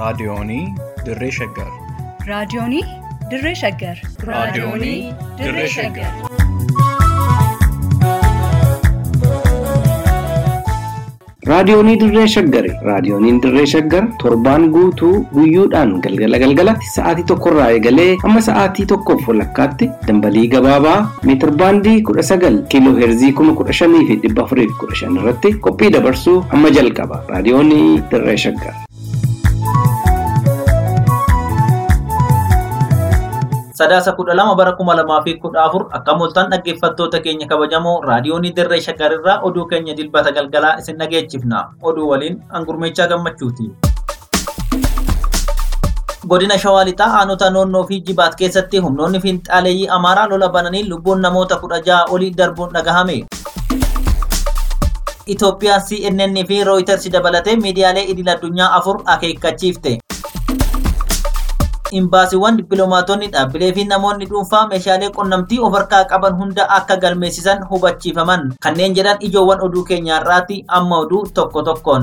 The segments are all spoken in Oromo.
Raadiyoonii Dirree Shaggar. Raadiyoonii Dirree Shaggar. Raadiyoonii Dirree Shaggar. Raadiyoonii Dirree Shaggari. Raadiyooniin Dirree Shaggar torbaan guutuu guyyoodhaan galgala galgalatti sa'aatii tokkorraa eegalee hamma sa'aatii tokkoof walakkaatti dambalii gabaabaa meetir baandii kudha sagal kiiloo heerzii kuma kudha shanii fi dhibba afurii fi kudha shan irratti qophii dabarsuu hamma jalqaba. Raadiyoonii Dirree Shaggar. sadaasa kudha lama bara kuma lamaa fi kudha afur akka mul'atan dhaggeeffattoota keenya kabajamoo raadiyoonii dirree shaggarirraa oduu keenya dilbata galgalaa isin dhageechifna oduu waliin hangurmeechaa gammachuuti. godina shawaa lixaa aanota noonnoo fi jibaat keessatti humnoonni fiinxaaleeyyii amaaraa lola bananii lubbuun namoota kudha ja'a olii darbuun dhagahame. Itoophiyaan CNN fi Reuters dabalatee miidiyaalee idil addunyaa afur akeekkachiifte. imbaasiiwwan dippiloomaatonni dhaabbilee fi namoonni dhuunfaa meeshaalee qunnamtii of harkaa qaban hunda akka galmeessisan hubachiifaman kanneen jedhan ijoowwan oduu keenyaarraati amma oduu tokko tokkoon.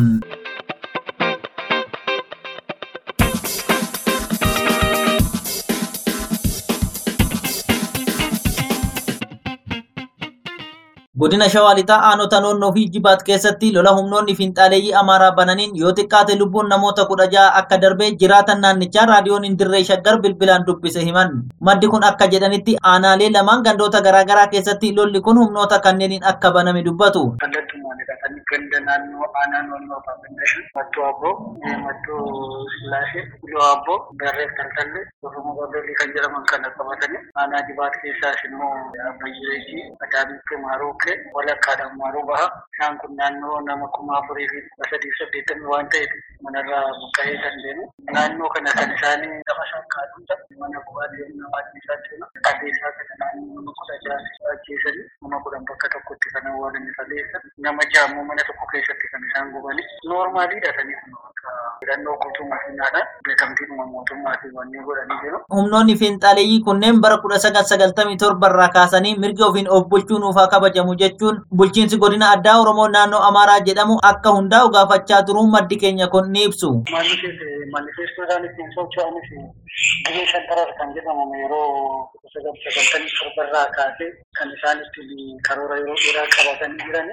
godina shawaa lixaa aanota noonnoo fi jibaat keessatti lola humnoonni fiinxaaleeyyii amaaraa bananiin yoo xiqqaate lubbuun namoota kudha ja'a akka darbe jiraatan naannichaa raadiyoon dirree shaggar bilbilaan dubbise himan maddi kun akka jedhanitti aanaalee lamaan gandoota garaagaraa keessatti lolli kun humnoota kanneeniin akka baname dubbatu. kallattummaan hidhatanii ganda naannoo aanaa noonnoo faafindeeshan mattuu abboo mattuu sillaasee iloo abboo darreef taltalle osuma babalii kan jedhaman kana qabatanii aanaa jibaat keessaas immoo abbayyeeji adaamitti maaruukke walakkaadhaan maaruu baha isaan kun naannoo nama kuma afurii fi sadii saddeettamii waan ta'eef manarraa buqqa'ee kan deemu naannoo kana kan isaanii lafa shakkaaduudha mana bu'aatii nama ajjeesaa deema qabeessaa kana naannoo nama kudha ja'a ajjeesanii nama kudhan bakka tokkotti kan awwaalanii faleessan nama jaammoo mana tokko keessatti kan isaan gubanii noormaaliidha saniif filannoo guutuu makiinaadhaan beekamtiidhuma mootummaatiin wanni godhanii jiru. Humnoonni fiinxaaleeyyii kunneen bara kudha sagal sagaltamii torba irraa kaasanii mirga ofiin of bulchuu nuufaa kabajamu jechuun bulchiinsi godina addaa Oromoo naannoo Amaaraa jedhamu akka hundaa'u gaafachaa turuu maddi keenya kun ni ibsu. Manifeestoodhaan ittiin socho'anis gibee shantarar kan jedhamu yeroo sagal sagaltamii torba irraa kaasee kan isaan ittiin karoora yeroo dheeraa qabatanii jiran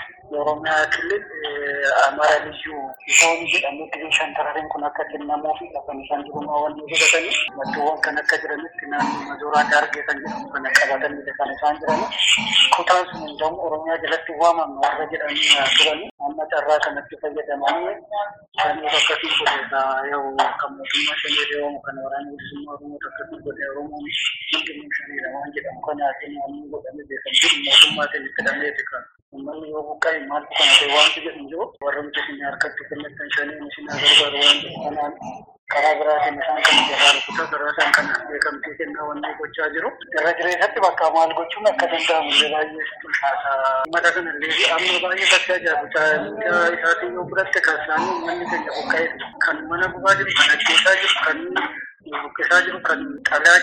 የኦሮሚያ ክልል አማራ ልዩ ዞን jedhamu gibee shantarariin kun akka kennamuufi kan isaan jirumaa wanni godhatanii maddoowwan kan akka jiranitti naannoo majooraa daargee kan jedhamu kana qabatanidha kan isaan jirani kutaan sun hundamu oromiyaa jalatti waamamu warra jedhanii turani amma carraa kanatti fayyadamanii sanii akkasii godheta yoo kan mootummaa shanee deewamu kan waraana bilisummaa oromoo akkasii godhe oromoon hundinuu shaniidha waan jedhamu kanaatiin wanni godhame beekamtii mootummaatiin itti dhameeti kan uummanni yoo buqqa'e maaltu kana ta'e wanti jedhu jiru warra miti isin harkatti kennatan shanii isin gargaaru waan jedhu kanaan karaa biraatiin isaan kan jaraa rukutaa karaa isaan kan beekamtii kennaa wanni gochaa jiru irra jireessatti bakka maal gochuun akka danda'amu illee baay'ee tulfaata mata kana illee amma baay'ee bakka ajaa'ibutaa isaatiin yoo fudhatte kan isaanii uummanni keenya buqqa'e kan mana gubaa jiru kan ajjeesaa jiru kan buqqisaa jiru kan xalaa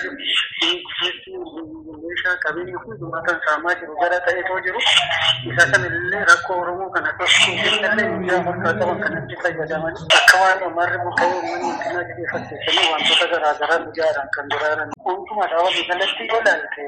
jiru meeshaa qabeenya hundumaa kan saamaa jiru gara ta'eetoo jiru isa kanallee rakkoo oromoo kan akkasumallee miidiyaa fakkaa qaban kanatti fayyadaman akka waan umarri buqqa'ee uummanni ittina xiyyeeffatteessanii wantoota garaagaraa miidiyaadhaan kan duraaran hunduma dhaabanii kalatti ilaalte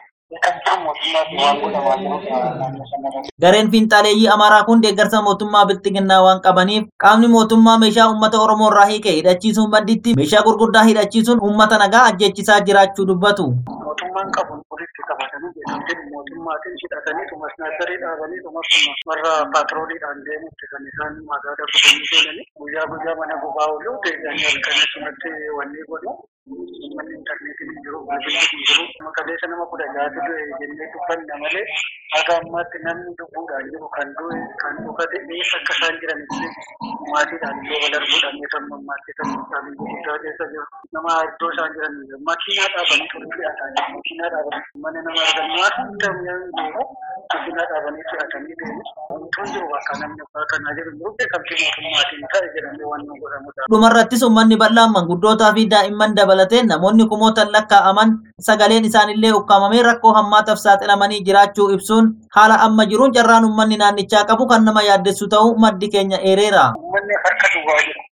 Gareen fiinxaaleeyyii Amaaraa kun deeggarsa mootummaa bilxiginnaa waan qabaniif qaamni mootummaa meeshaa uummata Oromoo irraa hiike hidhachiisuun badditti meeshaa gurguddaa hidhachiisuun uummata nagaa ajjeechisaa jiraachuu dubbatu. Mootummaan qabu walitti qabatanii beekamtiin mootummaatiin hidhatanii tumas naasarii dhaabanii tumas warra paatrooliidhaan deemutti kan isaan magaalaa kutanii seenanii guyyaa guyyaa mana gubaa oolu deebi'anii halkan asumatti wanni godhu uummanni intarneetiin hin jiru bilbilli hin jiru maqaleessa nama kudha jaatu du'e jennee dubbanna malee haga ammaatti namni lubbuudhaan jiru kan du'e kan dhufate eessa akka isaan jiranitti maatiidhaan illee wal arguudhaan kan mammaatti kan isaanii guddaa keessa jiru nama iddoo isaan jiran makiinaa dhaabanii turii fe'ataa jiru makiinaa dhaabanii mana nama argan waan hunda mi'aan jiru makiinaa dhaabanii fe'atanii deemu wantoon jiru bakka namni abbaa kanaa jiru jiru beekamtii mootummaatiin ta'e jedhamee waan nu godhamudha. Dhumarrattis uummanni bal'aan manguddootaa fi daa'imman dabalatee namoonni kumootan lakkaa'aman sagaleen isaanillee ukkaamamee rakkoo hammaataaf saaxilamanii jiraachuu ibsuun haala amma jiruun carraan uummanni naannichaa qabu kan nama yaaddessu ta'uu maddi keenya eereera. Uummanni harka duwwaa jiru.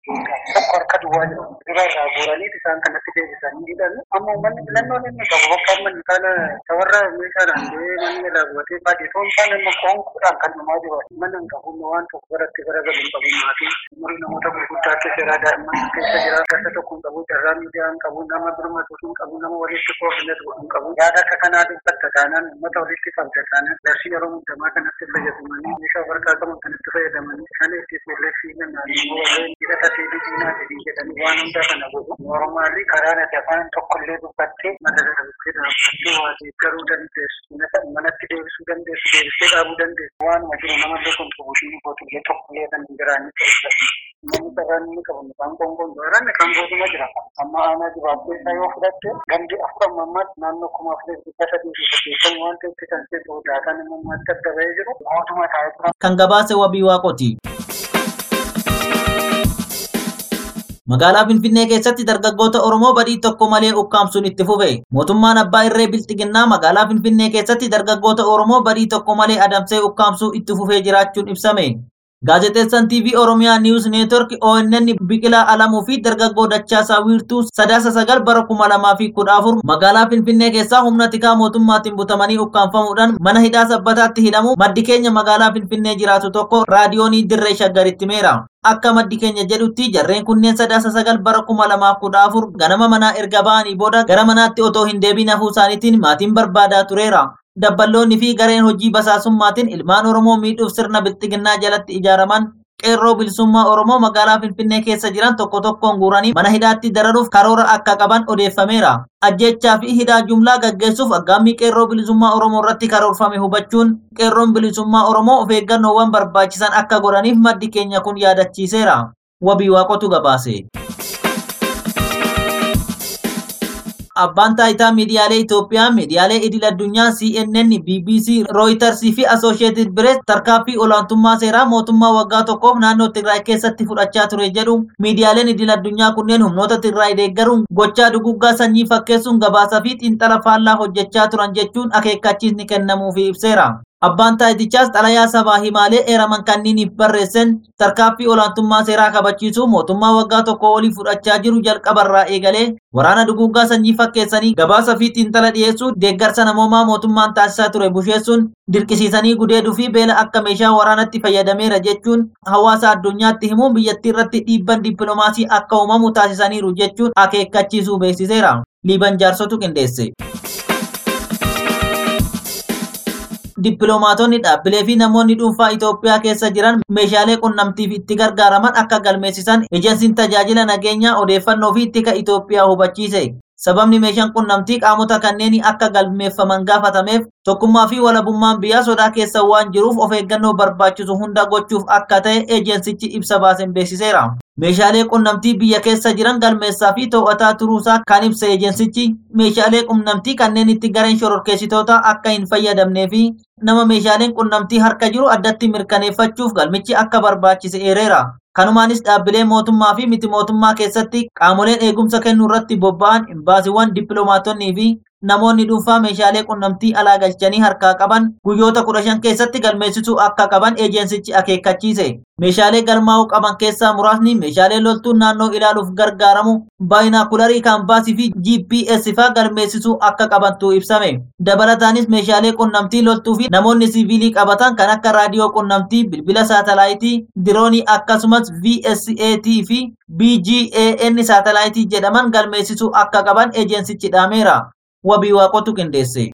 tokko harka duwwaa jiru. Dura irraa guuranii isaan kanatti deebisanii hidhan. Amma uummanni filannoon inni qabu bakka amma kana tawarra meeshaadhaan ta'ee manni irraa bu'atee baadiyyoon isaan amma qoonquudhaan kan dhumaa jiru. Mana hin qabu waan tokko biratti garagalu hin qabu maatii. Umurii namoota gurguddaa keessa jira daa'imman keessa jira. Gasa tokko hin qabu carraa miidiyaa hin qabu nama birmatu hin qabu nama walitti koordinatu hin qabu. Yaada akka kanaa dubbatta taanaan uummata walitti qabda taanaan darsii yeroo hundamaa kanatti fayyadamanii meeshaa warqaa qaban kanatti fayyadamanii kana itti fuulleessii naannoo warreen hidhata seebii diinaa jedhanii jedhanii waan hundaa kana godhu. Normaalli karaa nati afaan tokkollee dubbattee mata darabuttee dhaabbattee waa deeggaruu dandeessu. Manatti deebisuu dandeessu deebistee dhaabuu dandeessu. Waanuma jiru namallee kontribuushinii gootullee tokkollee kan hin jiraanne ta'e. Namni sararaan inni qabu midhaan qoonqoon sararaan kan gootuma jira. Amma aanaa jibaabbee isaa yoo fudhatte gandi afur amma ammaatti naannoo kuma afurii dhibba sadii fi saddeettamii waan ta'etti kan keessu daataan immoo ammaatti adda bahee jiru mootuma taa'ee tura. kan gabaase wabii waaqoti. Magaalaa Finfinnee keessatti dargaggoota Oromoo badii tokko malee ukkaamsuun itti fufe. Mootummaan Abbaa Irree Bilxiginnaa magaalaa Finfinnee keessatti dargaggoota Oromoo badii tokko malee adamsee ukkaamsuu itti fufee jiraachuun ibsame. Gaazexeessaan TV Oromiyaa News Network ONN Biqilaa Alamuu fi dargaggoo Dachaasaa Wiirtuu sadaasa sagal bara kuma lamaa fi kudha afur magaalaa Finfinnee keessaa humna tikaa mootummaatiin butamanii ukkaanfamuudhaan mana hidhaa sabbataatti hidhamu maddi keenya magaalaa Finfinnee jiraatu tokko raadiyoonii dirree shaggaritti meera. Akka maddi keenya jedhutti jarreen kunneen sadaasa sagal bara kuma lamaa kudha afur ganama manaa erga ba'anii booda gara manaatti otoo hin deebiin hafuu isaaniitiin maatiin barbaadaa tureera. dabballoonni fi gareen hojii basaasummaatiin ilmaan Oromoo miidhuuf sirna bilxiginnaa jalatti ijaaraman qeerroo bilisummaa Oromoo magaalaa Finfinnee keessa jiran tokko tokkoon guuranii mana hidhaatti dararuuf karoora akka qaban odeeffameera. Ajjechaa fi hidhaa jumlaa gaggeessuuf aggaammii qeerroo bilisummaa Oromoo irratti karoorfame hubachuun qeerroon bilisummaa Oromoo of eeggannoowwan barbaachisan akka godhaniif maddi keenya kun yaadachiiseera. Wabii waaqotu gabaase. abbaan taayitaa miidiyaalee Itoophiyaa miidiyaalee idil addunyaa CNN, BBC, Reuters fi Associated Press tarkaanfii olaantummaa seeraa mootummaa waggaa tokkoof naannoo Tigraay keessatti fudhachaa ture jedhu miidiyaaleen idil addunyaa kunneen humnoota Tigraay deeggaruun gochaa duguggaa sanyii fakkeessuun gabaasaa fi xiinxala faallaa hojjechaa turan jechuun akeekkachiisni kennamuufi ibseera. Abbaan taayitichaas xalayaa sabaa himaalee eeraman kanniiniif barreessan tarkaanfii olaantummaa seeraa kabachiisuu mootummaa waggaa tokko olii fudhachaa jiru jalqabarraa eegalee waraana duguggaa sanyii fakkeessanii gabaasa fi xiinxala dhiyeessuu deeggarsa namoomaa mootummaan taasisaa ture busheessuun dirqisiisanii gudeeduu fi beela akka meeshaa waraanatti fayyadameera jechuun hawaasa addunyaatti himuun biyyattii irratti dhiibban dippiloomaasii akka uumamu taasisaniiru jechuun akeekkachiisuu beeksiseera. Liiban jaarsotu qindeesse. Dippiloomaatonni dhaabbilee fi namoonni dhuunfaa Itoophiyaa keessa jiran meeshaalee qunnamtiif itti gargaaraman akka galmeessisan ejensiin tajaajila nageenyaa odeeffannoo fi tika Itoophiyaa hubachiise. Sababni meeshaan qunnamtii qaamota kanneen akka galmeeffaman gaafatameef tokkummaa fi walabummaan biyyaa sodaa keessa waan jiruuf of eeggannoo barbaachisu hunda gochuuf akka ta'e ejensichi ibsa baaseen beeksiseera. Meeshaalee qunnamtii biyya keessa jiran galmeessaa fi to'ataa turuusaa kan ibsa ejensichi meeshaalee qunnamtii kanneen itti gareen shororkeessitoota akka hin fayyadamnee fi nama meeshaaleen qunnamtii harka jiru addatti mirkaneeffachuuf galmichi akka barbaachise eereera. Kanumaanis dhaabbilee mootummaa fi miti mootummaa keessatti qaamoleen eegumsa kennuu irratti bobba'an imbaasiiwwan dippiloomaatonnii fi namoonni dhuunfaa meeshaalee qunnamtii alaa galchanii harkaa qaban guyyoota kudha shan keessatti galmeessisuu akka qaban ejensichi akeekkachiise. Meeshaalee galmaa'uu qaban keessaa muraasni meeshaalee loltuun naannoo ilaaluuf gargaaramu baayinaakularii kaampaasii fi GPS faa galmeessisuu akka qabantu ibsame. Dabalataanis meeshaalee qunnamtii loltuu fi namoonni siviilii qabatan kan akka raadiyoo qunnamtii, bilbila saatalaayitii, diroonii akkasumas VSAT fi BGAN saatalaayitii jedhaman galmeessisuu akka qaban ejensichi dhaameera. wabii waaqotu qindeesse.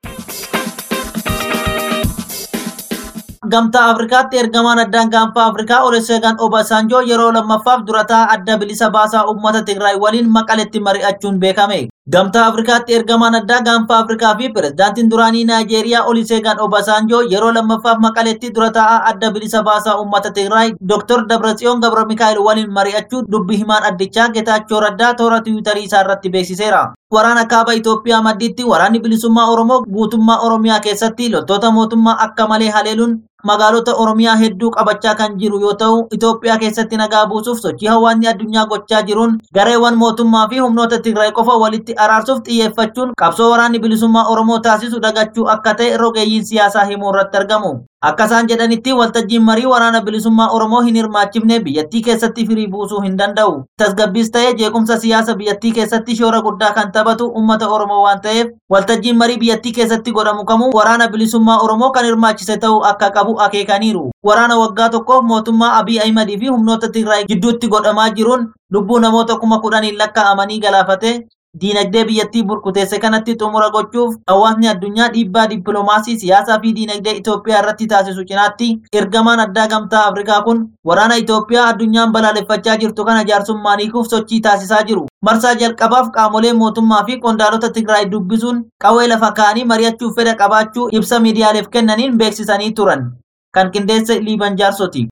Gamtaa Afrikaatti ergamaan addaan gaanfa Afrikaa Oluseegan Obasanjoo yeroo lammaffaaf durataa adda bilisa baasaa uummata Tigraay waliin maqaletti mari'achuun beekame. Gamtaa Afrikaatti ergamaan addaa gaanfa Afrikaa fi pirezidaantiin duraanii Naayijeeriyaa Oluseegan Obasanjoo yeroo lammaffaaf maqaletti durataa adda bilisa baasaa uummata Tigraay Dr. Dabratsiyoon Gabra Mikaa'el waliin mari'achuu dubbi himaan addichaa Getaachoo Raddaa toora tiwiitarii isaa irratti beeksiseera. Waraana kaaba Itoophiyaa maddiitti waraanni bilisummaa Oromoo guutummaa Oromiyaa keessatti loltoota mootummaa akka malee haleeluun magaalota Oromiyaa hedduu qabachaa kan jiru yoo ta'u, Itoophiyaa keessatti nagaa buusuuf sochii hawaasni addunyaa gochaa jiruun gareewwan mootummaa fi humnoota Tigraay qofa walitti walitti araarsuuf xiyyeeffachuun qabsoo waraanni bilisummaa Oromoo taasisu dagachuu akka ta'e rogeeyyiin siyaasaa himuu irratti argamu. Akka isaan jedhanitti waltajjiin marii waraana bilisummaa Oromoo hin hirmaachifne biyyattii keessatti firii buusuu hin danda'u. Tasgabbiis ta'ee jeequmsa siyaasa biyyattii keessatti shoora guddaa kan taphatu uummata Oromoo waan ta'eef waltajjiin marii biyyattii keessatti godhamu kamuu waraana bilisummaa Oromoo kan hirmaachise ta'uu akka qabu akeekaniiru. Waraana waggaa tokkoof mootummaa Abiy Ahimad fi humnoota Tigraay gidduutti godhamaa jiruun lubbuu namoota kuma kudhaniin lakkaa'amanii galaafate diinagdee biyyattii burkuteesse kanatti xumura gochuuf hawaasni addunyaa dhiibbaa dippiloomaasii siyaasaa fi diinagdee Itoophiyaa irratti taasisu cinaatti ergamaan addaa gamtaa Afrikaa kun waraana Itoophiyaa addunyaan balaaleffachaa jirtu kana jaarsummaan hiikuuf sochii taasisaa jiru. Marsaa jalqabaaf qaamolee mootummaa fi qondaalota Tigraay dubbisuun qawwee lafa kaa'anii mari'achuuf fedha qabaachuu ibsa miidiyaaleef kennaniin beeksisanii turan. Kan qindeesse Liiban Jaarsoti.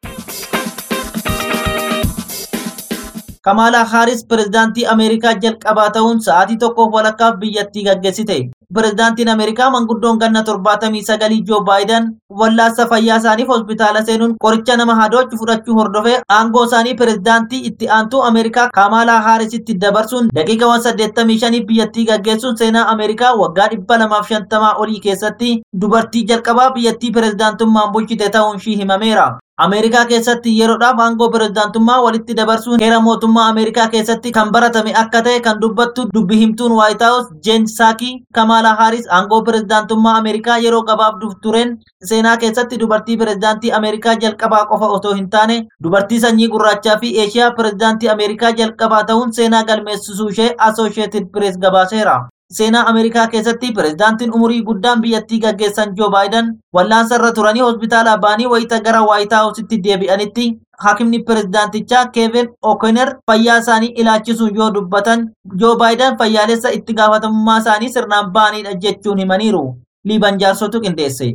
Kamaalaa Haaris pirezidaantii Ameerikaa jalqabaa ta'uun sa'aatii tokkoof walakkaaf biyyattii gaggeessite. Pirezidaantiin Ameerikaa manguddoon ganna torbaatamii sagalii Joo Baayiden wallaansa fayyaa isaaniif hospitaala seenuun qoricha nama hadoochu fudhachuu hordofee aangoo isaanii pirezidaantii itti aantuu Ameerikaa Kamaalaa Haarisitti dabarsuun daqiiqawwan saddeettamii shanii biyyattii gaggeessuun seenaa Ameerikaa waggaa dhibba lamaaf shantamaa olii keessatti dubartii jalqabaa biyyattii pirezidaantummaan bulchite ta'uun ishii himameera. Ameerikaa keessatti yeroodhaaf aangoo pirezidaantummaa walitti dabarsuun heera mootummaa Ameerikaa keessatti kan baratame akka ta'e kan dubbattu dubbi himtuun White House Jeen Saaki Kamala Harris aangoo pirezidaantummaa Ameerikaa yeroo gabaabduuf tureen seenaa keessatti dubartii pirezidaantii Ameerikaa jalqabaa qofa otoo hin taane dubartii sanyii gurraachaa fi Eeshiyaa pirezidaantii Ameerikaa jalqabaa ta'uun seenaa galmeessisuu ishee Associated Press gabaaseera. seenaa Ameerikaa keessatti pirezidaantiin umurii guddaan biyyattii gaggeessan Joo Baayiden wallaansa irra turanii hospitaala ba'anii wayita gara Waayit Haawusitti deebi'anitti hakimni pirezidaantichaa Keevin O'Connor fayyaa isaanii ilaachisuun yoo dubbatan Joo Baayiden fayyaalessa itti gaafatamummaa isaanii sirnaan ba'anidha jechuun himaniiru. Liiban jaarsotu qindeesse.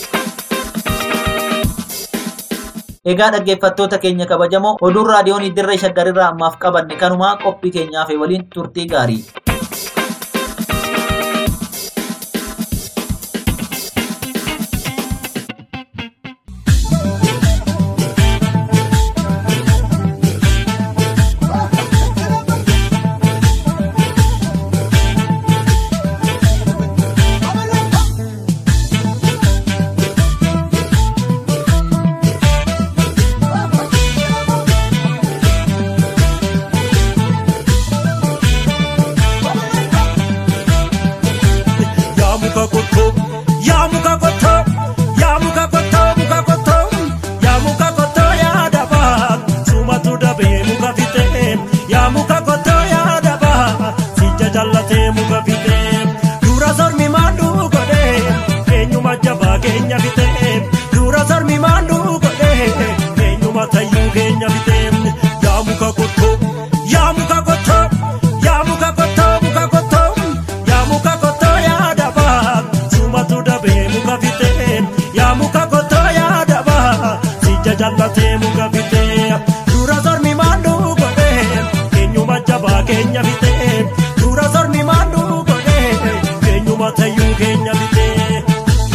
Egaa dhaggeeffattoota keenya kabajamoo oduun raadiyoon dirree shaggarirraa ammaaf qabanne kanumaa qophii keenyaaf waliin turtii gaarii. yaa muka qottoo yaa muka qottoo yaa muka qottoo muka qottoo yaa muka qottoo yaa dabaa sumatu dabee muka fitee yaa muka qottoo yaa dabaa sija jallatee muka fitee dura sormi maanduu godhee eenyuma jabaa keenya fitee dura sormi maanduu godhee eenyuma tayyuu keenya fitee yaa muka qottoo yaa muka qottoo yaa muka qottoo muka qottoo yaa muka qottoo yaa dabaa sumatu dabee muka fitee yaa muka qottoo yaa dabaa sija jallatee muka fitee dura sormi maanduu godhee eenyuma jabaa keenya fitee dura sormi maanduu godhee eenyuma tayyuu keenya fitee.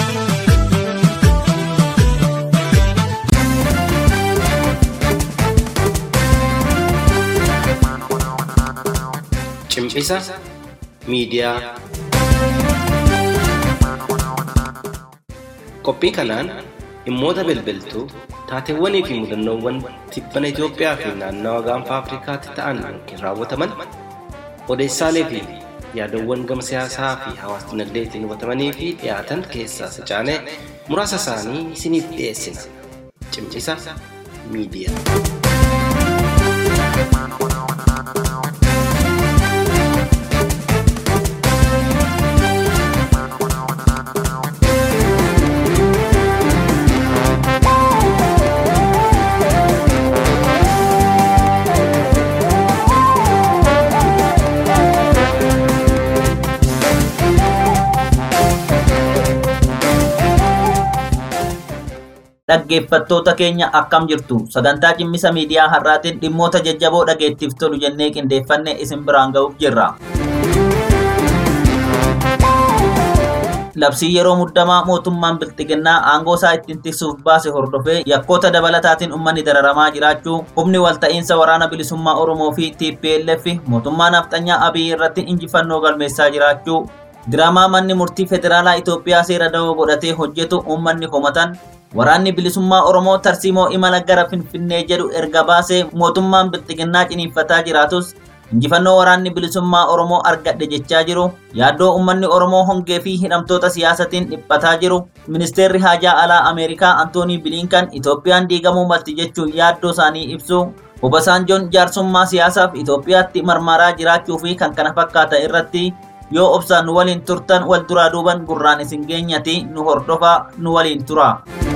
Cimcisa miidiyaa. Qophii kanaan dhimmoota bilbiltuu taateewwanii fi mudannoowwan tibbana Itoophiyaa fi naannawa gaanfa Afrikaatti ta'an yookiin raawwataman odeessaalee fi yaadawwan gama siyaasaa fi hawaas dinagdeetiin hubatamanii fi dhiyaatan keessaa sacaanee muraasa isaanii isiniif dhiyeessina. Cimcisa miidiyaa. Dhaggeeffattoota keenya akkam jirtu sagantaa cimmisa miidiyaa har'aatiin dhimmoota jajjaboo dhageettiif tolu jennee qindeeffanne isin biraan ga'uuf jirra. labsii yeroo muddamaa mootummaan bilxiginnaa aangoo isaa ittiin tiksuuf baase hordofee yakkoota dabalataatiin ummanni dararamaa jiraachuu humni walta'iinsa waraana bilisummaa Oromoo fi TPLF mootummaa nafxanyaa Abiyyi irratti injifannoo galmeessaa jiraachuu diraamaa manni murtii federaalaa Itoophiyaa seera dawoo godhatee hojjetu uummanni komatan waraanni bilisummaa Oromoo tarsiimoo imala gara Finfinnee jedhu erga baasee mootummaan bilxiginnaa ciniinfataa jiraatus injifannoo waraanni bilisummaa Oromoo argadhe jechaa jiru yaaddoo uummanni Oromoo hongee fi hidhamtoota siyaasatiin dhiphataa jiru ministeerri haajaa alaa Ameerikaa Antoonii Bilinkan Itoophiyaan diigamuu malti jechuun yaaddoo isaanii ibsu Obasaanjoon jaarsummaa siyaasaaf Itoophiyaatti marmaraa jiraachuu fi kan kana fakkaatan irratti yoo obsaan nu waliin turtan wal duraa duuban gurraan isin geenyati nu hordofaa nu waliin tura.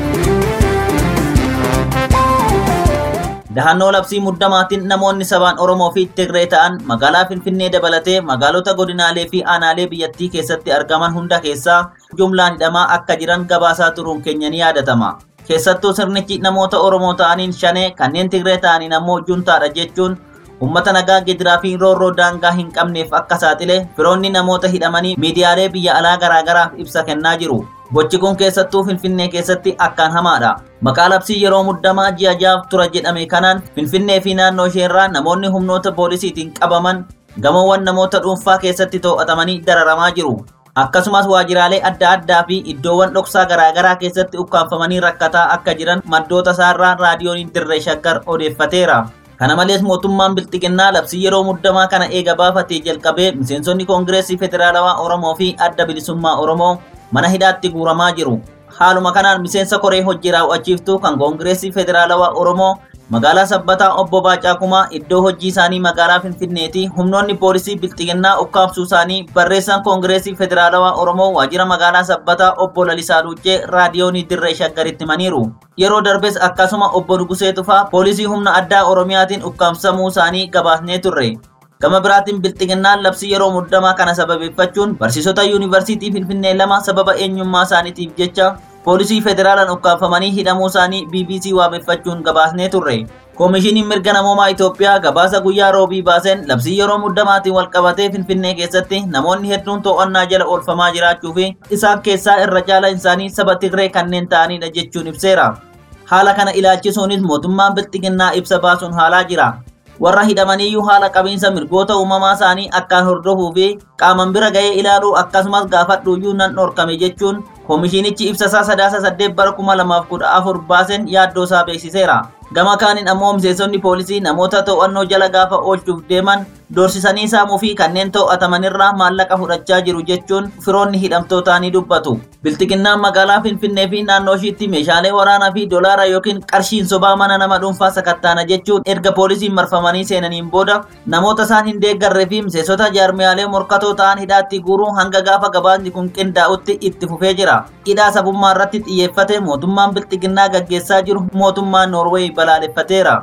Dahannoo labsii muddamaatiin namoonni sabaan Oromoo fi Tigree ta'an magaalaa Finfinnee dabalatee magaalota godinaalee fi aanaalee biyyattii keessatti argaman hunda keessaa jumlaan hidhamaa akka jiran gabaasaa turuun keenya ni yaadatama. Keessattuu sirnichi namoota Oromoo ta'aniin shanee kanneen Tigree ta'aniin ammoo juntaadha jechuun ummata nagaa gidiraa fi roorroo daangaa hin qabneef akka saaxile firoonni namoota hidhamanii miidiyaalee biyya alaa garaagaraaf ibsa kennaa jiru. Gochi kun keessattuu Finfinnee keessatti akkaan hamaadha. Maqaa labsii yeroo muddamaa ji'a jaaf tura jedhame kanaan Finfinnee fi naannoo isheerraa namoonni humnoota poolisiitiin qabaman gamoowwan namoota dhuunfaa keessatti to'atamanii dararamaa jiru. Akkasumas waajiraalee adda addaa fi iddoowwan dhoksaa garaagaraa keessatti ukkaanfamanii rakkataa akka jiran maddoota isaarraa raadiyoon dirree shaggar odeeffateera. Kana malees mootummaan bilxiginnaa labsii yeroo muddamaa kana eega baafatee jalqabee miseensonni koongireesii federaalawaa Oromoo fi adda bilisummaa Oromoo mana hidhaatti guuramaa jiru. Haaluma kanaan miseensa koree hojii raawwachiiftuu kan koongireesii federaalawaa Oromoo magaalaa sabbataa obbo Baacaa Kumaa iddoo hojii isaanii magaalaa Finfinneeti humnoonni poolisii bilxiginnaa ukkaamsuu isaanii barreessaan koongireesii federaalawaa Oromoo waajjira magaalaa sabbataa obbo Lalisaa Luuccee raadiyoonii dirree shaggaritti himaniiru. Yeroo darbes akkasuma obbo Nugusee Tufaa poolisii humna addaa Oromiyaatiin ukkaamsamuu isaanii gabaasnee turre. Gama biraatiin bilxiginnaan labsii yeroo muddamaa kana sababeeffachuun barsiisota yuunivarsiitii Finfinnee lama sababa eenyummaa isaaniitiif jecha poolisii federaalaan ukkaanfamanii hidhamuu isaanii BBC waabeffachuun gabaasnee turre. Koomishiniin mirga namoomaa Itoophiyaa gabaasa guyyaa roobii baaseen labsii yeroo muddamaatiin wal qabatee Finfinnee keessatti namoonni hedduun to'annaa jala oolfamaa jiraachuu fi isaan keessaa irra caalaan isaanii saba Tigree kanneen ta'anidha jechuun ibseera. Haala kana ilaalchisuunis mootummaan bilxiginnaa ibsa baasuun haalaa jira. warra hidhamaniyyuu haala qabiinsa mirgoota uumamaa isaanii akkaan hordofuu fi qaaman bira ga'ee ilaaluu akkasumas gaafadhuuyyuu nan dhorkame jechuun koomishinichi ibsasaa sadaasa saddeet bara kuma lamaaf kudha afur baaseen yaaddoo isaa beeksiseera. Gama kaaniin ammoo miseensonni poolisii namoota to'annoo jala gaafa oolchuuf deeman doorsisanii saamuu fi kanneen to'atamanirraa maallaqa fudhachaa jiru jechuun firoonni hidhamtootaa ni dubbatu. Bilxiginnaan magaalaa Finfinnee fi naannoo ishiitti meeshaalee waraanaa fi dolaara yookiin qarshiin sobaa mana nama dhuunfaa sakattaana jechuun erga poolisiin marfamanii seenaniin booda namoota isaan hin deeggarree fi miseensota jaarmiyaalee morkatoo ta'an hidhaatti guuruu hanga gaafa gabaasni kun qindaa'utti itti fufee jira. Hidhaa sabummaa irratti xiyyeeffate mootummaan bilxiginnaa gaggeessaa jiru mootummaa Noorweey balaaleffateera.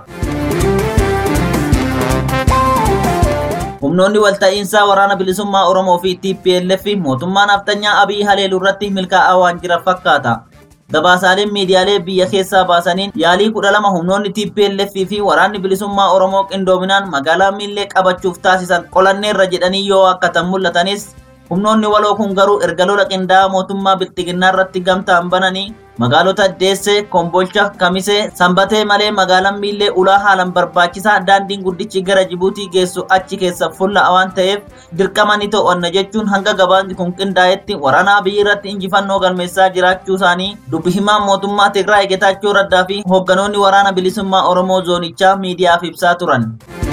Humnoonni walta'iinsaa waraana bilisummaa Oromoo fi TPLF mootummaa naftanyaa Abiy Haleeluu irratti milkaa'aa waan jiran fakkaata. Gabaasaaleen miidiyaalee biyya keessaa baasaniin yaalii kudha lama humnoonni TPLF fi waraanni bilisummaa Oromoo qindoominaan magaalaa miillee qabachuuf taasisan qolanneerra jedhanii yoo akkatan mul'atanis humnoonni waloo kun garuu erga lola qindaa'aa mootummaa bilxiginnaa irratti gamtaan bananii magaalota Deessee, Kombolcha, Kamisee, Sanbatee malee magaalaan miillee ulaa haalan barbaachisaa daandiin guddichi gara Jibuutii geessu achi keessa fulla'a waan ta'eef dirqama ni to'anna jechuun hanga gabaasni kun qindaa'etti waraana biyya irratti injifannoo galmeessaa jiraachuu isaanii dubbi himaan mootummaa Tigraay Getaachoo Raddaa fi hoogganoonni waraana bilisummaa Oromoo zoonichaa miidiyaaf ibsaa turan.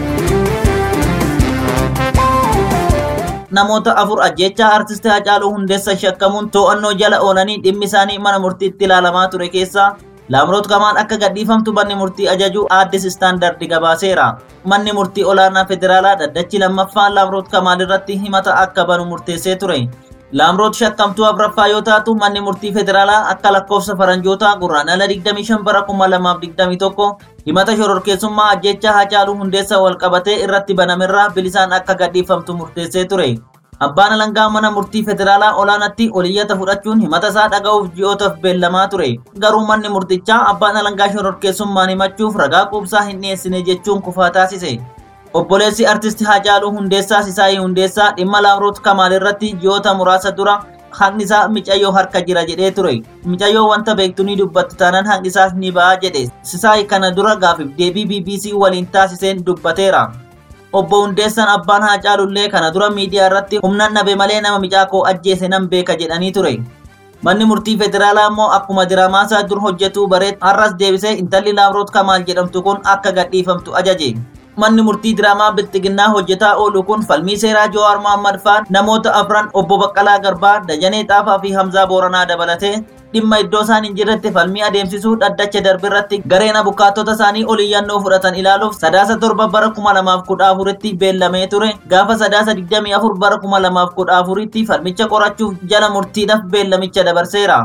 namoota afur ajjechaa artistii Hacaaluu Hundeessaa shakkamuun to'annoo jala oolanii dhimmi isaanii mana murtiitti ilaalamaa ture keessaa Laamroot Kamaal akka gadhiifamtu manni murtii ajaju aaddis istaandardi gabaaseera. Manni murtii olaanaa federaalaa dhaddachi lammaffaa Laamroot Kamaal irratti himata akka banu murteessee ture. Laamroot shakkamtuu afraffaa yoo taatu manni murtii federaalaa akka lakkoofsa faranjootaa gurraandhala 25 bara 2021 himata shororkeessummaa ajjechaa Hacaaluu Hundeessaa wal qabatee irratti banamerraa bilisaan akka gadhiifamtu murteessee ture. Abbaan alangaa mana murtii federaalaa olaanaatti oliyyata fudhachuun himata isaa dhaga'uuf ji'ootaaf beellamaa ture. Garuu manni murtichaa abbaan alangaa shororkeessummaan himachuuf ragaa quubsaa hin dhiyeessine jechuun kufaa taasise. Obboleessi artisti Hacaaluu Hundeessaa Sisaayii Hundeessaa dhimma Laamroot Kamaal irratti ji'oota muraasa dura haqni isaa micayyoo harka jira jedhee ture. Micayyoo wanta beektu ni dubbatti taanaan haqni isaas ni ba'a jedhe. Sisaay kana dura gaafiif deebii BBC waliin taasiseen dubbateera. Obbo Hundeessan abbaan Haacaalullee kana dura miidiyaa irratti humnaan dhabe malee nama micaakoo ajjeese nan beeka jedhanii ture. Manni murtii federaalaa immoo akkuma diraamaasaa dur hojjetu bareet har'as deebisee intalli Laamroot Kamaal jedhamtu kun akka gadhiifamtu ajaje. Manni murtii diraamaa bilxiginnaa hojjetaa oolu kun falmii seeraa Jowaar Mohammad faan namoota afran obbo Baqqalaa Garbaa, Dajanee Xaafaa fi Hamzaa Booranaa dabalatee dhimma iddoo isaan hin jirretti falmii adeemsisuu dhaddacha darbe irratti gareen abukaattota isaanii oliyyannoo fudhatan ilaaluuf sadaasa torba bara kuma lamaaf kudha afuritti beellamee ture gaafa sadaasa digdamii afur bara kuma lamaaf kudha afuritti falmicha qorachuuf jala murtiidhaaf beellamicha dabarseera.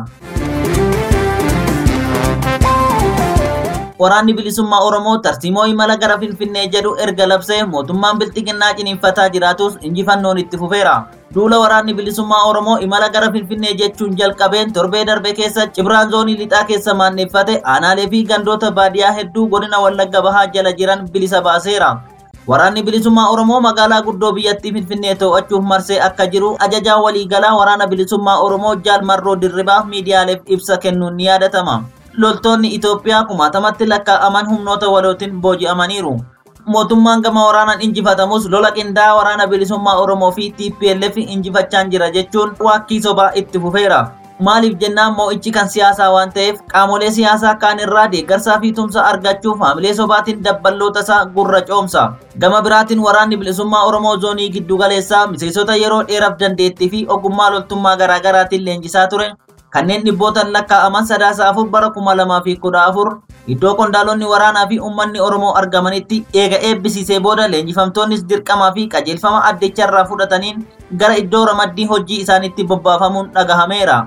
Waraanni bilisummaa Oromoo tarsiimoo imala gara Finfinnee jedhu erga labsee mootummaan bilxiginnaa ciniinfataa jiraatus injifannoon itti fufeera. Duula waraanni bilisummaa Oromoo imala gara Finfinnee jechuun jalqabeen torbee darbe keessa Cibraan zoonii lixaa keessa maanneeffate aanaalee fi gandoota baadiyyaa hedduu godina Wallagga Bahaa jala jiran bilisa baaseera. Waraanni bilisummaa Oromoo magaalaa guddoo biyyattii Finfinnee to'achuuf marsee akka jiru ajajaa waliigalaa waraana bilisummaa Oromoo Jaal Marroo Dirribaa miidiyaaleef ibsa kennuun ni yaadatama. Loltoonni Itoophiyaa kumaatamatti lakkaa'aman humnoota walootiin booji'amaniiru. Mootummaan gama waraanaan injifatamus lola qindaa'aa waraana bilisummaa Oromoo fi TPLF injifachaan jira jechuun waakkii sobaa itti fufeera. Maaliif jennaan moo'ichi kan siyaasaa waan ta'eef qaamolee siyaasaa kaan irraa deeggarsaa fi tumsa argachuuf haamilee sobaatiin dabballoota isaa gurra coomsa. Gama biraatiin waraanni bilisummaa Oromoo zoonii giddu galeessaa miseensota yeroo dheeraaf dandeettii fi ogummaa loltummaa garaagaraatiin leenjisaa ture. Kanneen dhibbootaan lakkaa'aman sadaasa afur bara kuma lamaa fi kudha afur iddoo qondaalonni waraanaa fi uummanni Oromoo argamanitti eega eebbisiisee booda leenjifamtoonnis dirqamaa fi qajeelfama addicharraa fudhataniin gara iddoo ramaddii hojii isaanitti bobbaafamuun dhagahameera.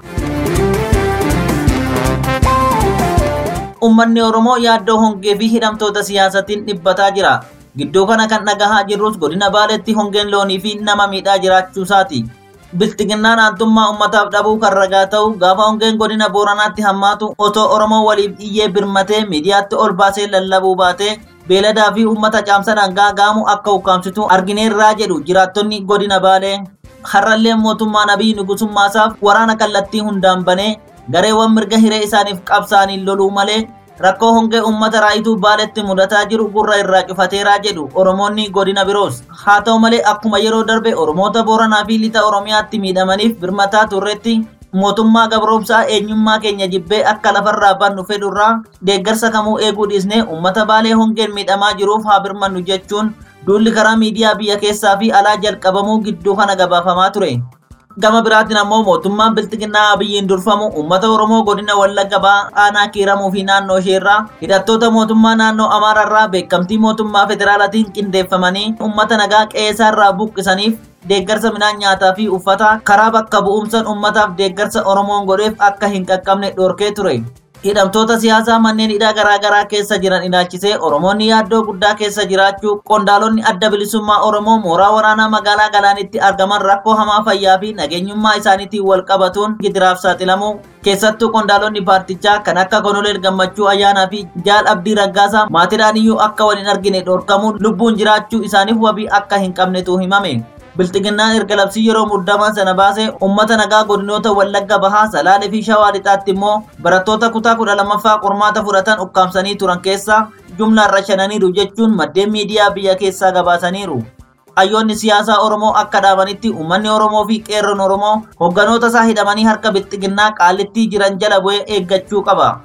Uummanni Oromoo yaaddoo hongee fi hidhamtoota siyaasatiin dhibbataa jira. Gidduu kana kan dhagahaa jirrus godina Baaleetti hongeen loonii fi nama miidhaa jiraachuusaati. Bilxiginnaan aantummaa uummataaf dhabuu kan ragaa ta'u gaafa hongeen godina Booranaatti hammaatu otoo Oromoo waliif iyyee birmatee miidiyaatti ol baasee lallabuu baatee beeladaa fi uummata caamsa dhangaa gaamu akka ukkaamsitu argineerraa jedhu jiraattonni godina Baalee. Har'allee mootummaan Abiy Nugusummaasaaf waraana kallattii hundaan banee gareewwan mirga hiree isaaniif qabsaaniin loluu malee rakkoo hongee uummata raayituu baaletti mudataa jiru gurra irraa cufateeraa jedhu oromoonni godina biroos haa ta'u malee akkuma yeroo darbe oromoota booranaa fi lixa oromiyaatti miidhamaniif birmataa turretti mootummaa gabroomsaa eenyummaa keenya jibbee akka lafarraa bannu fedhurraa deeggarsa kamuu eeguu dhiisnee uummata baalee hongeen miidhamaa jiruuf haa birmannu jechuun duulli karaa miidiyaa biyya keessaa fi alaa jalqabamuu gidduu kana gabaafamaa ture. gama biraatiin ammoo mootummaan bilxiginnaa abiyyiin durfamu uummata oromoo godina wallagga ba'aa aanaa kiiramuu fi naannoo isheerraa hidhattoota mootummaa naannoo amaararraa beekamtii mootummaa federaalaatiin qindeeffamanii uummata nagaa qe'eesaarraa buqqisaniif deeggarsa midhaan nyaataa fi uffataa karaa bakka bu'umsaan uummataaf deeggarsa oromoon godheef akka hin qaqqabne dhorkee ture. hidhamtoota siyaasaa manneen hidhaa garaagaraa keessa jiran ilaalchisee oromoonni yaaddoo guddaa keessa jiraachuu qondaalonni adda bilisummaa oromoo mooraa waraanaa magaalaa galaanitti argaman rakkoo hamaa fayyaa fi nageenyummaa isaaniitiin wal qabatuun gidiraaf saaxilamuu keessattuu qondaalonni paartichaa kan akka konoleel gammachuu ayyaanaa fi jaal abdii raggaasaa maatiidhaan iyyuu akka wal hin argine dhorkamuun lubbuun jiraachuu isaaniif wabii akka hin qabnetu himame. bilxiginnaan erga labsii yeroo muddamaa sana baasee ummata nagaa godinoota wallagga bahaa salaalee fi shawaa lixaatti immoo barattoota kutaa kudha lammaffaa qormaata fudhatan ukkaamsanii turan keessaa jumlaan rashananiiru jechuun maddeen miidiyaa biyya keessaa gabaasaniiru. Hayyoonni siyaasaa Oromoo akka dhaabanitti uummanni Oromoo fi qeerroon Oromoo hogganoota isaa hidhamanii harka bilxiginnaa qaallittii jiran jala bu'ee eeggachuu qaba.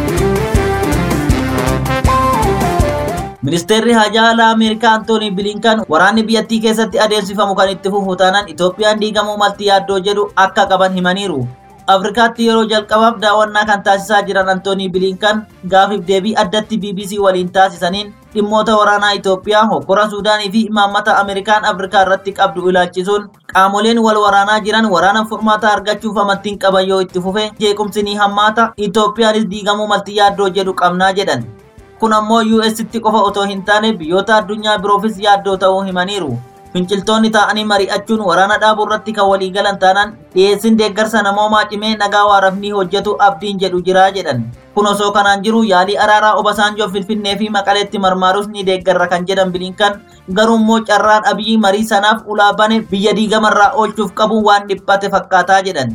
Ministeerri Hajaa Alaa Ameerikaa Antoonii Bilinkan waraanni biyyattii keessatti adeemsifamu kan itti fufu taanaan Itoophiyaan diigamuu malti yaaddoo jedhu akka qaban himaniiru. Afrikaatti yeroo jalqabaaf daawwannaa kan taasisaa jiran Antoonii Bilinkan gaafiif deebii addatti BBC waliin taasisaniin dhimmoota waraanaa Itoophiyaa hokkora Suudaanii fi imaammata Ameerikaan Afrikaa irratti qabdu ilaalchisuun qaamoleen wal waraanaa jiran waraana furmaata argachuuf amantiin qaban yoo itti fufe jeequmsi ni hammaata Itoophiyaanis diigamuu malti yaaddoo jedhu qabnaa jedhan. kun ammoo UStti qofa otoo hin taane biyyoota addunyaa biroofis yaaddoo ta'uu himaniiru. Finciltoonni taa'anii mari'achuun waraana dhaabuu irratti kan walii galan taanaan dhiyeessin deeggarsa namoomaa cimee nagaa waaraaf ni hojjetu abdiin jedhu jiraa jedhan. Kun osoo kanaan jiru yaalii araaraa Obasaanjoo Finfinnee fi Maqaleetti marmaarus ni deeggarra kan jedhan bilinkan garuu immoo carraan abiyyi marii sanaaf ulaa bane biyya diigamarraa oolchuuf qabu waan dhiphate fakkaataa jedhan.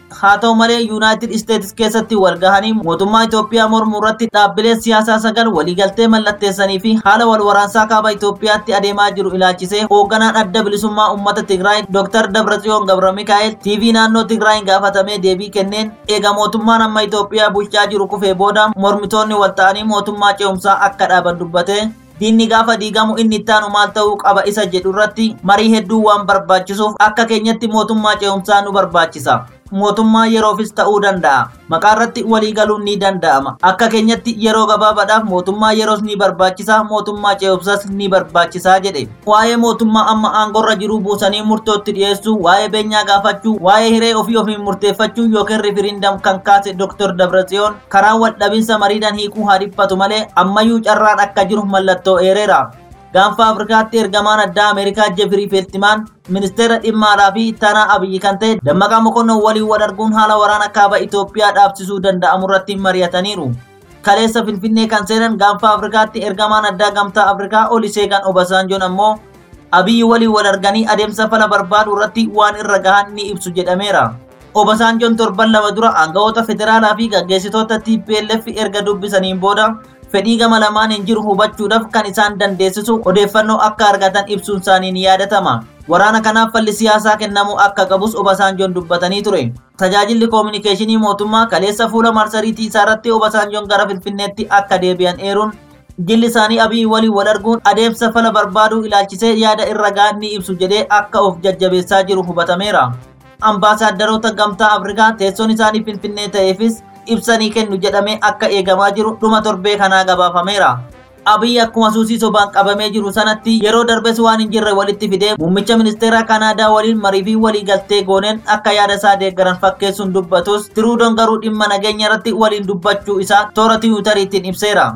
haa ta'u malee yuunaayitid isteetsi keessatti wal gahanii mootummaa Itoophiyaa mormuu irratti dhaabbileen siyaasaa sagal waliigaltee mallatteessanii fi haala wal waraansaa kaaba Itoophiyaatti adeemaa jiru ilaalchisee hoogganaan adda bilisummaa uummata Tigraay Dr. Dabratsiyoon Gabra Mikaa'el TV naannoo Tigraay gaafatamee deebii kenneen eega mootummaan amma Itoophiyaa bulchaa jiru kufee booda mormitoonni wal ta'anii mootummaa ce'umsaa akka dhaaban dubbate diinni gaafa diigamu inni ittaanu maal ta'uu qaba isa jedhu irratti marii hedduu waan barbaachisuuf akka keenyatti mootummaa ce'umsaa nu barbaachisa. mootummaa yeroofis ta'uu danda'a. Maqaa irratti walii galuun ni danda'ama. Akka keenyatti yeroo gabaabaadhaaf mootummaa yeroos ni barbaachisa, mootummaa ce'umsas ni barbaachisa jedhe. Waa'ee mootummaa amma aangorra jiru buusanii murtootti dhiyeessuu, waa'ee beenyaa gaafachuu, waa'ee hiree ofii ofiin murteeffachuu yookiin rifirindam kan kaase Dr. Dabratsiyoon karaa wal dhabinsa mariidhaan hiikuu haa dhiphatu malee ammayyuu carraan akka jiru mallattoo eereera. gaanfa afrikaatti ergamaan addaa ameerikaa jefirii feeltimaan ministeera dhimma alaa fi ittaanaa abiyyi kan ta'e dammaqaa mokonnon waliin wal arguun haala waraana kaaba itoophiyaa dhaabsisuu danda'amu irratti mari'ataniiru kaleessa finfinnee kan seenan gaanfa afrikaatti ergamaan addaa gamtaa afrikaa oliseegan obasaanjoon ammoo abiyyi waliin wal arganii adeemsa fala barbaadu irratti waan irra gahan ni ibsu jedhameera obasaanjoon torban lama dura aangawoota federaalaa fi gaggeessitoota tplf erga dubbisaniin booda fedhii gama lamaan hin jiru hubachuudhaaf kan isaan dandeessisu odeeffannoo akka argatan ibsuun isaanii ni yaadatama. Waraana kanaaf falli siyaasaa kennamuu akka qabus Obasaanjoon dubbatanii ture. Tajaajilli koominikeeshinii mootummaa kaleessa fuula marsariitii isaarratti Obasaanjoon gara Finfinneetti akka deebi'an eeruun jilli isaanii abii waliin wal arguun adeemsa fala barbaaduu ilaalchisee yaada irra ga'an ni ibsu jedhee akka of jajjabeessaa jiru hubatameera. Ambaasaadarota gamtaa Afrikaa teessoon isaanii Finfinnee ta'eefis ibsanii kennu jedhamee akka eegamaa jiru dhuma torbee kanaa gabaafameera. Abiyyi akkuma suusii sobaan qabamee jiru sanatti yeroo darbes waan hin jirre walitti fidee muummicha ministeera Kanaadaa waliin marii fi walii galtee gooneen akka yaada isaa deeggaran fakkeessuun dubbatus Tiruudoon garuu dhimma nageenya irratti waliin dubbachuu isaa toora tiwiitariitiin ibseera.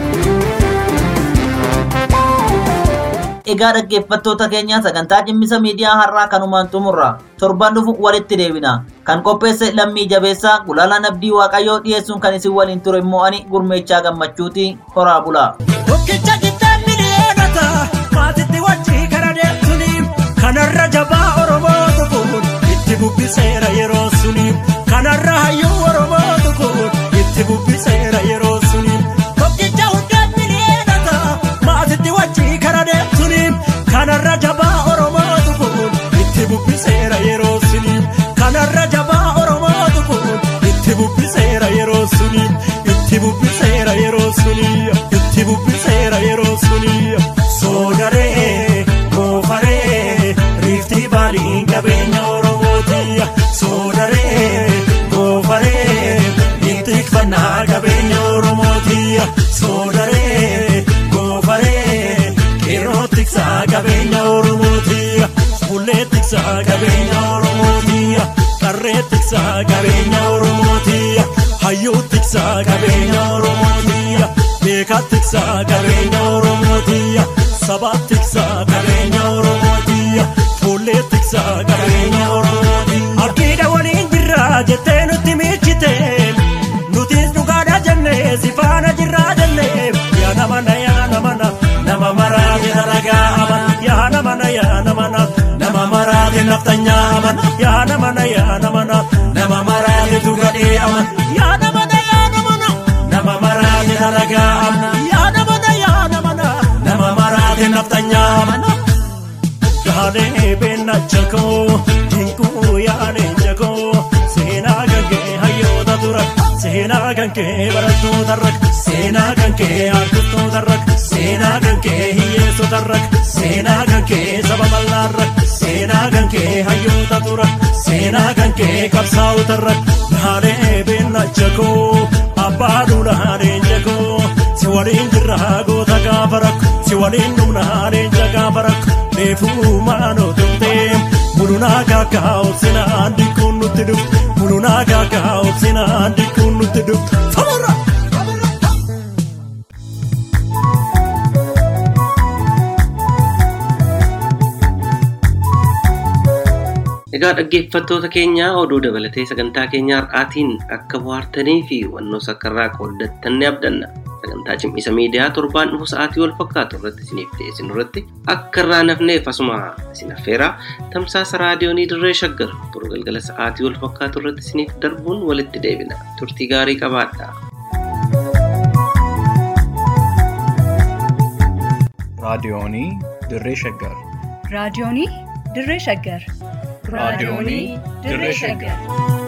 Egaa dhaggeeffattoota keenya sagantaa cimmisa miidiyaa har'aa kanumaan xumurra torban dhufu walitti deebina kan qopheesse lammii jabeessaa gulaalaan abdii waaqayyoo dhiyeessuun kan isin waliin ture immoo ani gurmeechaa gammachuuti horaa bulaa. Tokkicha qixxaan miliyoonata maatitti wajjii gara deemtuni kanarra jabaa Oromoo kun itti bubbiseera yeroo suni kanarra hayyuu Oromoo kun itti bubbiseera yeroo suni tokkicha hundaan miliyoonata maatitti wajjii gara deemtuni kanarra jabaa Oromoo kun itti bubbiseera yeroo suni kanarra jabaa Oromoo kun itti bubbiseera yeroo suni itti bubbiseera yeroo suni itti bubbiseera yeroo suni soodaree goofaree riiftii baaliin qabeenya oromooti soodaree goofaree ittikfannaa qabeenya oromooti soodaree goofaree qeerroo tiksaa qabeenya oromooti bullee tiksaa qabeenya oromooti qarree tiksaa qabeenya oromooti hayyuu tiksaa qabeenya oromooti beekaa tiksaa qabeenya oromooti sabaa tiksaa qabeenya oromooti fuullee tiksaa qabeenya oromooti abdiidha waliin jirra jettee nutti miichite nutis dhugaadha jennee si faana jirraa jennee yaa namana yaa namana nama maraate dalagaa amana yaa namana yaa namana nama maraate naftanyaa amana yaa namana yaa namana nama maraate dhugadhee amana yaa namana yaa namana nama maraate dalagaa amana yaa namana yaa namana nama maraate naftanyaa amana Yaalee beenna jakoo dinkuu yaalee jakoo seenaa gankee hayyoota dura seenaa gankee barattoota rak seenaa gankee argittoota rak seenaa gankee hiyyeessota rak seenaa gankee saba bal'aa rak seenaa gankee hayyoota dura seenaa gankee qabsaa'ota rak yaalee beenna jakoo abbaa duudhaalee jakoo si waliin jirraa goota gaafa rak si waliin dhumnaalee jagaafa rak reefuu maanoo tumtee mulunaa kaakaa obsinaan dikkuun nutti dhuftu mulunaa kaakaa obsinaan dikkuun nutti dhuftu famurra. Egaa dhaggeeffattoota keenya oduu dabalatee sagantaa keenya har'aatiin akka bohaartanii fi hubannoo sakkarraa qooddattan ni abdanna. sagantaa cimisa miidiyaa torbaan dhufu sa'aatii wal fakkaatu irratti isiniif dhiyeessinu irratti akka irraa nafneef asuma isin affeeraa tamsaasa raadiyoonii dirree shaggar boru galgala sa'aatii wal fakkaatu irratti isiniif darbuun walitti deebina turtii gaarii qabaadhaa. raadiyoonii dirree shaggar raadiyoonii dirree shaggar raadiyoonii dirree shaggar